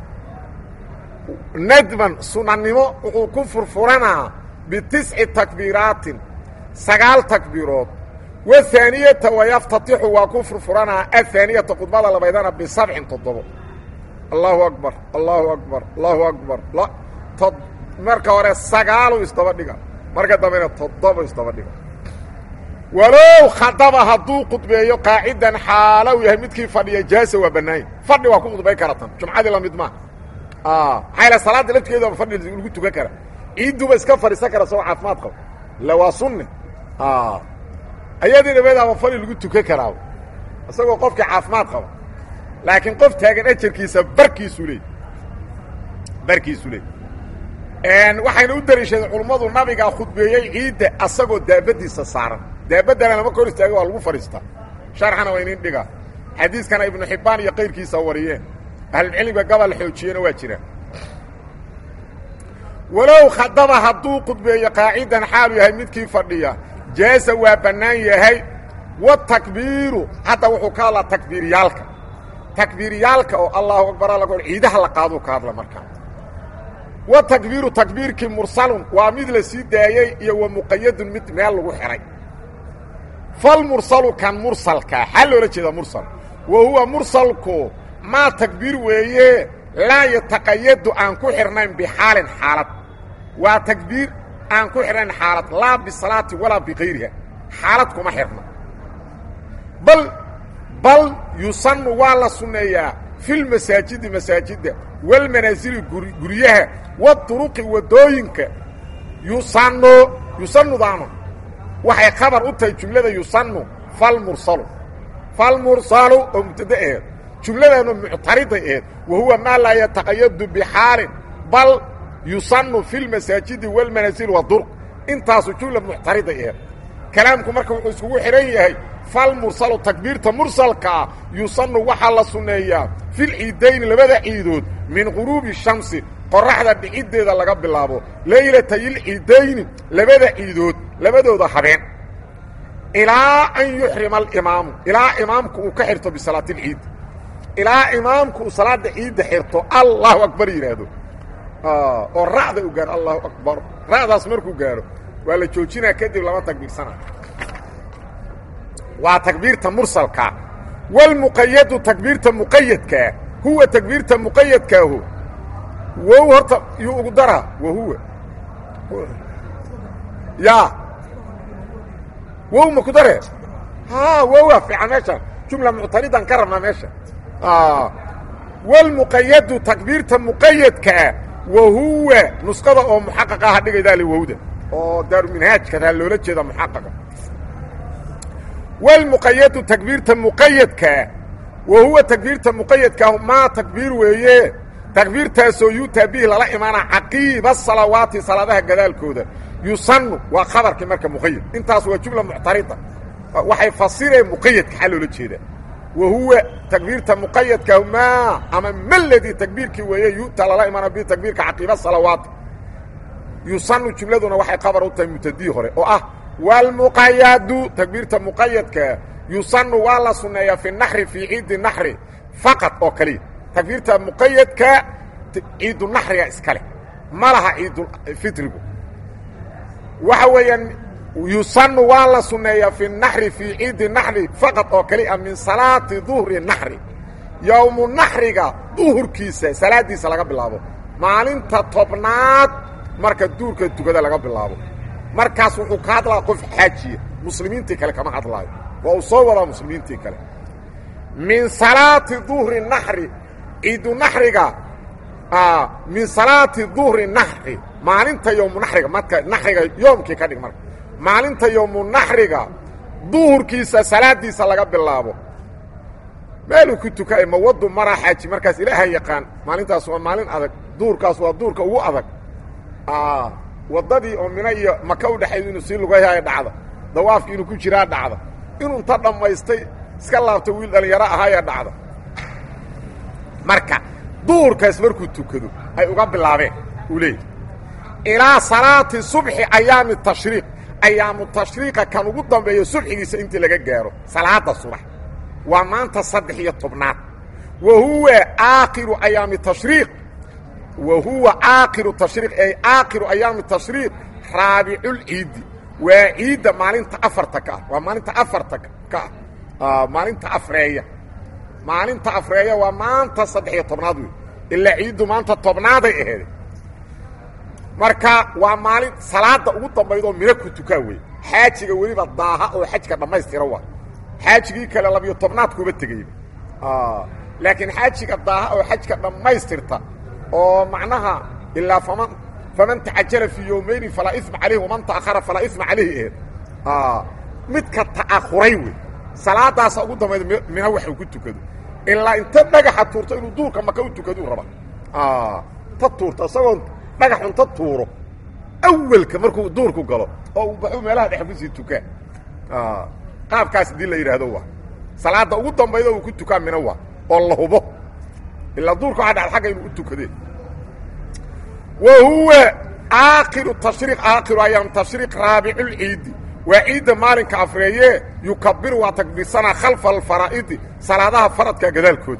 nadban sunannimo wuxuu ku furfuranaa bitisci takbiiraatin sagaal takbiirood wahaaniyata wayaftatixu waa ku furfuranaa ahaaniyata khudbada labaydana bisabcin toddobo allahu akbar allahu akbar allahu akbar marka hore sagaalu isdaba dhiga marka dambena toddoba isdaba dhiga walow khadaba hadduu khudbeeyo qaacidan xaalow yahay midkii fadhiya jaasa waa bannaanya fadhi waa ku khudbay karatan jumcadii lamid maa maxaa yal salaadda lafteeda fadhi lagu tukan kara ciidduba iska fadhiisan kara sagoo caafimaad qabo illa waa sunni ayadii dhameedaaba fadhi lagu tukan karaa isagoo qofkii caafimaad qaba laakiin qof taagan ajarkiisa barkiisu leey barkiisu leey waxayna u dariishadeen culummadu nabigaa khudbeeyey ciidda asagoo daabadiisa saaran daabaddana lama kor istaaga waa lagu fadhiistaa sharxana waa inin dhigaa xadiiskana ibnu xibbaan iyo kayrkiisa wariyeen ahlulcilmiga gabal xoojiyena waa jiraan walow khadaba hadduu khudbeeyo qaacidan xaalu yahay midkii fadhiya jaasa waa bannaan yahay watakbiiru hadda wuxuu ka hadlaa takbiiriyaalka takbiiriyaalka oo allahu akbar alla ciidaha la qaaduu ka hadla markaa wa takbiiru takbiirkii mursalun waa mid la sii daayey iyo wa muqayadun mid meel lagu xidhay falmursalu kan mursalkaa xaa loola jeeda mursal wa huwa mursalku maa takbiir weeye laa yataqayadu aan ku xidhnayn bixaalin xaalad waa takbiir aan ku xidhnayn xaalad laa bisalaati walaa bikayriha xaalad kuma xidhna bal bal yusannu waa la sunneeyaa filmasaajidi masaajidda walmanaasili guryaha waduruqi waddooyinka yusannu yusannudaanu waxay khabar u tahay jumlada yusannu falmursalu falmursalu oo mubtada aheed jumladaanu muctariday aheed wa huwa maa laa yataqayadu bixaalin bal yusannu fi lmasaajidi walmanaasili waduruq intaasu jumla muctariday aheed kalaamku marka wuxuu iskugu xidhan yahay falmursalu takbiirta mursalkaa yusannu waxaa la sunneeyaa filciidayni labada ciidood min quruubi shamsi qoraxda dhiciddeeda laga bilaabo laylatayilciidayni labada ciidood labadooda habeen ilaa an yuxrima alimaamu ilaa imaamku uu ka xirto bisalaatilciid ilaa imaamku uu salaada ciidda xirto allahu akbar yidhaahdo oo ra'da u gaaro allahu akbar ra'daas markuu gaaro waa la joojinaa kadib lama takbiirsana waa takbiirta mursalka wlmuqayadu takbiirta muqayadkaa huwa takbiirta muqayadkaahu wow horta yuu ugu daraa wahuwa ya wow ma ku daree ha wowa fiican meesha jumla muctaridan ka rabnaa meesha wlmuqayadu takbiirta muqayadkaa wahuwa nusqada oo muxaqaqa aha dhigaydaa le wowda oo daaruminhaajka taa loola jeeda muxaqaqa wlmuqayadu takbiirta muqayadkaa wa huwa takbiirta muqayadkaahu maa takbiir weeye takbiirtaasoo yuutaa bihi lala imaana caqiiba salawaati salaadaha gadaalkooda yusanu waa khabarkii marka muqayad intaas waa jumla muctarida waxay fasireen muqayadka xaa loola jeedaa wa huwa takbiirta muqayadkaahu maa ama maladii takbiirkii weeye yuutaa lala imaana bihi takbiirka caqiiba salawaati yusanu jumladuna waxay khabar u tahay mutadii hore oo ah wlmuqayadu takbiirta muqayadkaa yusanu waa la suneeyaa fi naxri fii ciidi naxri faqad oo kaliya takbiirta muqayadka ciidu naxriga iskale ma laha ciidulfitrigu waxa weeyaan yusanu waa la suneeyaa fi naxri fii ciidi naxri faqad oo kaliya min salaati duhri naxri yowmu naxriga duhurkiisa salaadiisa laga bilaabo maalinta tobnaad marka duurka tukada laga bilaabo markaas wuxuu ka hadlaa qof xaajiya muslimiintii kale kama hadlaayo waa uu soo wadaa muslimiintii kale min salaati duhri naxri ciidu naxriga min salaati duhri naxri maalinta yowmu naxriga marka naxriga yoomkii ka dhig marka maalinta yowmu naxriga duhurkiisa salaadiisa laga bilaabo meeluu ku tukay mawadu maraa xaaji markaas ilaaha yaqaan maalintaas waa maalin adag duhurkaas waa duhurka ugu adag waddadii oo mina iyo maka u dhexayd inuu sii lugayhaya dhacda dawaafkii inuu ku jiraa dhacda inuu inta dhammaystay iska laabto wiil dhallinyaro ahaaya dhacda marka duhurkaas markuu tukado ay uga bilaabeen uu leeyay ilaa salaati subxi ayaami tashriiq ayaamu tashriiqa kan ugu dambeeyo subxigiisa intii laga gaaro salaada subax waa maanta saddex iyo tobnaad wa huwa aakhiru ayaami tashriiq wa huwa aakhiru tashriiq ay aakhiru ayaami tashriiq raabiculciidi waa ciidda maalinta afarta ka ah waa maalinta afarta ka ah maalinta afreeya maalinta afreeya waa maanta saddex iyo tobnaad wey ilaa ciiddu maanta tobnaaday aheede marka waa maalin salaada ugu dambaydoo mina ku tukaa wey xaajiga weliba daaha oo xajka dhammaystira waa xaajigii kale labiyo tobnaad kuba tegayba laakiin xaajiga daaha oo xajka dhammaystirta oo macnaha ilaa faman faman tacajala fii yowmayni falaa ima calayh waman ta'ahara falaa ima calayhi aheed midka ta'ahuray wey salaadaasa ugu dambayda mina wax uu ku tukado ilaa inta dhagaxa tuurto inuu duurka maka u tukaduu raba ta tuurto isagoon dhagaxun ta tuuro awelka markuu duurku galo oo uu baxu meelaha dhex kusii tukaa qaabkaas hadii la yidhaahdo waa salaada ugu dambayda uu ku tukaa mina waa oo la hubo ilaa duurka waxaa dhacda agga inuu u tukadee wa huwa aakhiru tashriiq aakhiru ayaam tashriiq raabiculciidi waa ciidda maalinka afreeye yukabiru waa takbiirsanaa khalfa alfaraa'idi salaadaha faradka gadaalkooda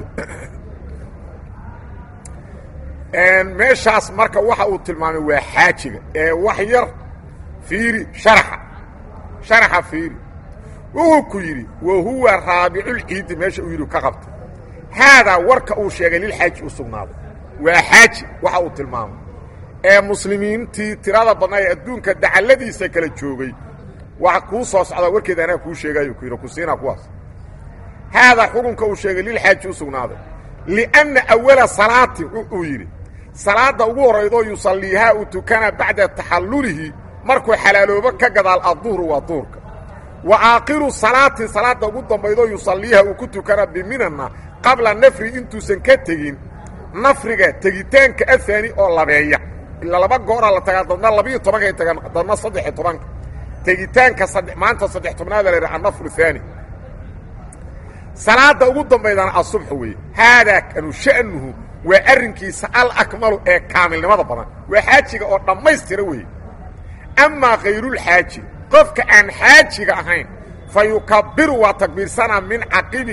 meeshaas marka waxa uu tilmaamay waa xaajiga ee wax yar fiiri sharaxa sharaxa fiiri wuxuu ku yidhi wa huwa raabiculciidi meesha uu yidhi ka qabtay haadaa warka uu sheegay lilxaaji u sugnaaday waa xaaji waxa uu tilmaamay ee muslimiintii tirada badnaa ee adduunka dacalladiisa kala joogay waxa kuu soo socdaa warkeeda anaa kuu sheegaayo ku yidhi ku siinaa kuwaas haadaa xukunka uu sheegay lilxaaji u sugnaaday lianna awala salaati uu yidhi salaadda ugu horraydoo yusalliihaa uu tukana bacda taxallulihi markuu xalaaloobo ka gadaal adduhru waa duhurka wa aakhiru salaatin salaadda ugu dambaydoo yusalliiha uu ku tukana biminana qabla nafri intuusan ka tegin nafriga tegitaanka ahaani oo labeeya ilaa laba gooraa la tagaa dadna labiiyo tobankay tagaan dadna saddexiyo tobanka tegitaanka sadde maanta saddex tobnaada la yidhaha annafru haani salaadda ugu dambaydana asubx weeye haadaa kanu sha'nuhu waa arrinkiisa alakmalu ee kaamilnimada badan waa xaajiga oo dhammaystira weeye amaa kayrulxaaji qofka aan xaajiga ahayn fa yukabiru waa takbiirsanaa min caqibi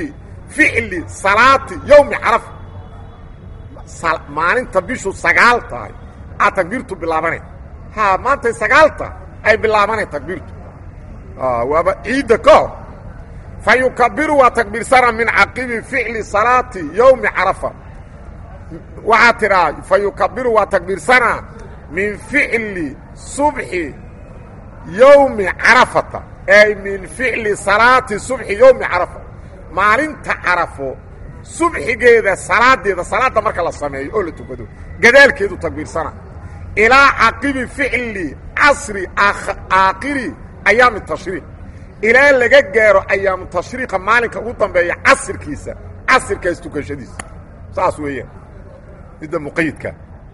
ficli salaati yowmi carafa maalinta bishu sagaal tahay aa takbiirtu bilaabanay ha maantay sagaalta ay bilaabanay takbiirtu waaba ciidda ka hor fa yukabiru waa takbiirsana min caqibi ficli salaati yowmi carafa waxaa tidhaa fa yukabiru waa takbiirsanaa min ficli subxi yowmi carafata ay min ficli salaati subxi yowmi carafa maalinta carafo subxigeeda salaadeeda salaadda marka la sameeyo oo la tukado gadaalkeedu takbiirsana ilaa caqibi ficli casri aakhiri ayaami tashriiq ilaa laga gaaro ayaamu tashriiqa maalinka ugu dambeeya casirkiisa casirkaas tukashadiisa saas weeyaan midda muqayidka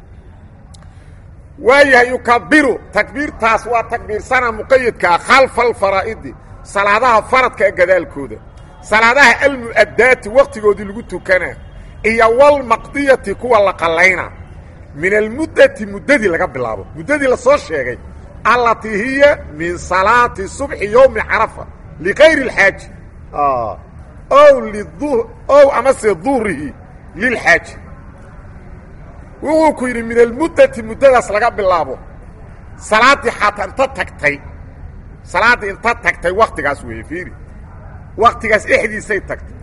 waayahay yukabiru takbiirtaas waa takbiirsana muqayidkaa khalfa alfaraa'idi salaadaha faradka ee gadaalkooda salaadaha almu'addaati wakhtigoodii lagu tukanaa iyo walmaqdiyati kuwa la qallayna min almuddati muddadii laga bilaabo muddadii la soo sheegay allatii hiya min salaati subxi yowmi carafa likayri اlxaaji ow ow amase duhrihi lilxaaji wuxuu ku yidhi min almuddati muddadaas laga bilaabo salaaddii xataa inta tagtay salaaddii inta tagtay waktigaas weeye fiiri waktigaas dhexdiisay tagtay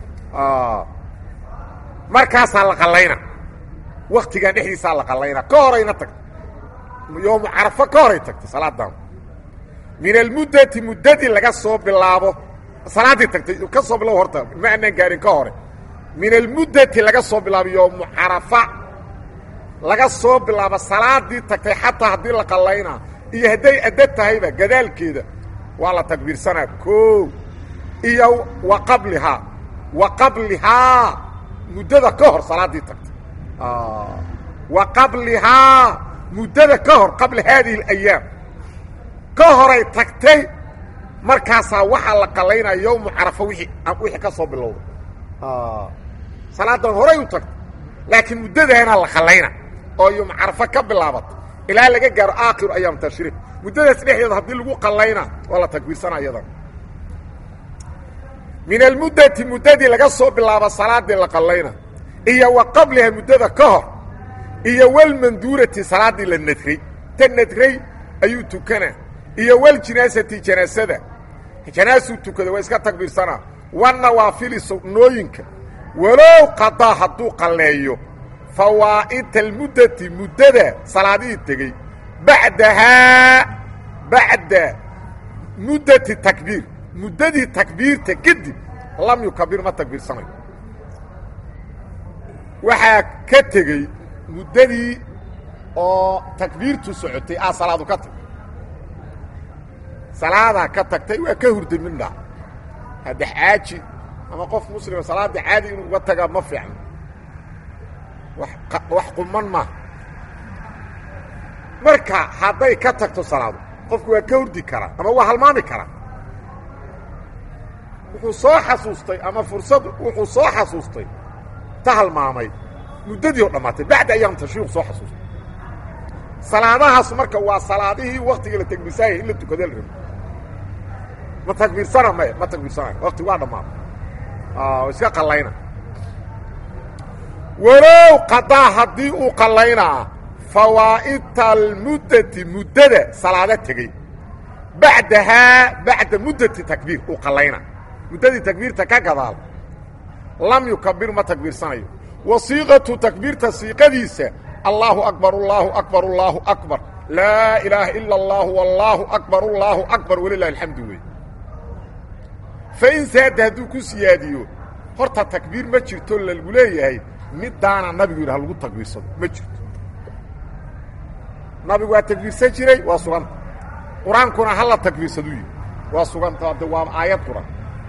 markaasaa la qallayna waktigan dhexdiisaa la qallayna ka horayna tagtay yoomu carafo ka horay tagtay salaadan min almuddati muddadii laga soo bilaabo salaaddii tagtay ka soo bilabo horta ma anaan gaarin ka hore min almuddati laga soo bilaabo yoomu carafa laga soo bilaabo salaadii tagtay xataa haddii la qallaynaa iyo hadday adda tahayba gadaalkeeda waa la takbiirsanaa koo iyo wa qablihaa wa qablihaa muddada ka hor salaaddii tagtay wa qablihaa muddada ka hor qabla haadihi alayaam ka horay tagtay markaasaa waxaa la qallaynaya yowmu carafa wixii wixii ka soo bilowday salaadan horay u tagtay laakiin muddadaana la qallayna oo yowmu carafa ka bilaabata ilaa laga gaaro aakhiru ayaam tashriiq muddadaas dhexdeeda haddii lagu qallayna waa la takbiirsana iyadan min almuddati muddadii laga soo bilaabo salaadii la qallayna iyo wa qabliha muddada ka hor iyo walmanduurati salaaddii la nadray ta nadray ayuu tukanaa iyo waljinaasati janaasada janaasuu tukada waa iska takbiirsanaa wanawaafili sugnooyinka walow qadaa hadduu qalleeyo fawaa'ita almuddati muddada salaadihii tegey bacdahaa bacda muddati takbiir muddadii takbiirta kadib lam yukabir ma takbiirsanayo waxaa ka tegey muddadii oo takbiirtu socotay aa salaadu ka tagtay salaadaa ka tagtay waa ka hurday midhaa hadde xaaji ama qof muslima salaadda caadi inuu uga tagaa ma fiicno wax quman maaha marka hadday ka tagto salaadu qofku waa ka hurdi karaa ama waa halmaami karaa wuxuu soo xasuustay ama fursad wuxuu soo xasuustay ta halmaamay muddadii oo dhammaatay bacda ayaam tashriiq soo xasuustay salaadahaas marka waa salaadihii waktigii la takbiirsaayay in la tukada la rabo ma takbiirsana maya ma takbiirsanayo wakti waa dhammaaday iska qallayna walow qadaa haddii uu qallaynaa fawaa'ita almuddati muddada salaado tegey bacdahaa bacda muddati takbiir uu qallayna muddadii takbiirta ka gadaal lam yukabir ma takbiirsanayo wa siiqatu takbiirta siiqadiisa allaahu akbar allaahu akbar allaahu akbar laa ilaaha ila اllahu wallaahu akbar allaahu akbar walilahi alxamdu wey fain saada hadduu ku siyaadiyo horta takbiir ma jirto lagu leeyahay midaana nabigu yidhi ha lagu takbiirsado ma jirto nabigu waa takbiirsan jiray waa suganta qur-aankuna hala takbiirsaduu yidhi waa suganta de waa aayad quran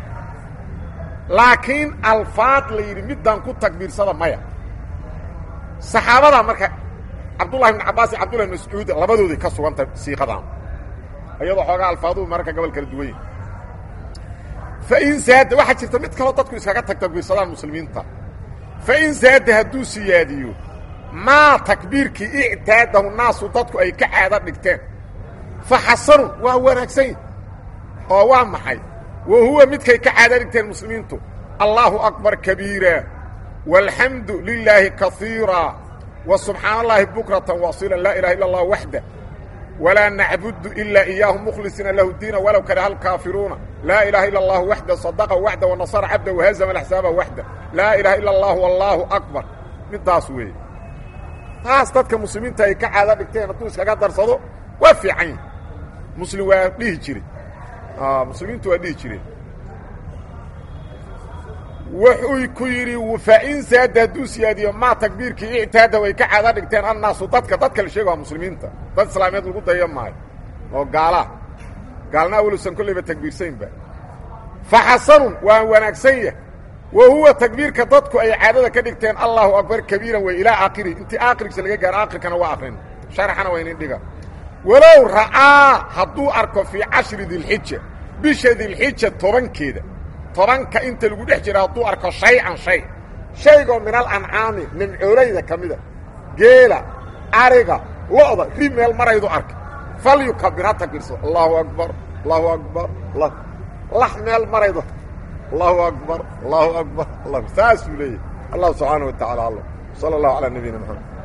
laakiin alfaad la yidhi midaan ku takbiirsada maya saxaabada marka cabdullahi ibn cabbaas iyo cabdullahi mascuud labadooday ka suganta siiqadan iyadoo xoogaa alfaaduhu mararka gobol kala duwan yahi fain zaada waxaa jirta mid kaloo dadku iskaga tag takbiirsadaan muslimiinta fain zaada hadduu siyaadiyo maa takbiirkii ictaadahu naasu dadku ay ka caado dhigteen fa xasanun waa wanaagsan yahi oo waa maxay wa huwa midkay ka caado dhigteen muslimiintu allaahu akbar kabiira walxamdu lilaahi kaiira wa subxaana allaahi bukratan wasila laa ilaha illa allah waxda walaa nacbudu ilaa iyaahu mukhlisiina lahu diina walow karaha alkaafiruuna laa ilaha illa allahu waxda sadaqa waxda wanasara cabda wahazama alaxsaaba waxda laa ilaha illa allahu allaahu akbar midaas weeye taas dadka muslimiinta ay ka caado dhigteen hadduu iskaga darsado waa fiican yahi muslim waa dhihi jire muslimiintu waa dhihi jireen wuxuu ku yidhi fain saada hadduu siyaadiyo maa takbiirkii ictaada way ka caado dhigteen annaasu dadka dadka la sheega waa muslimiinta dad islaameed lagu dayo maayo oo gaalaa gaalna awlusan kollayba takbiirsaynba fa xasanun waa wanaagsan yah wa huwa takbiirka dadku ay caadada ka dhigteen allahu akbar kabiiran wey ilaa aakhiri intii aakhirkiisa laga gaaro aakhirkana waa akrin sharaxana waa inin dhiga walow ra'aa hadduu arko fii cashri dilxija bisha dilxija tobankeeda tobanka inta lagu dhex jira hadduu arko shay-an shay shaygoo min alancaami nimcoolayda ka mida geela ariga lo'da ri meel maraydu arka fal yukabir ha takbiirso allahu akbar allahu akbar lax meel maraydo allahu akbar allahu akbar saasuu leeyahy allah subxaana wa tacala alam sala allahu calaa nabiyina maxamed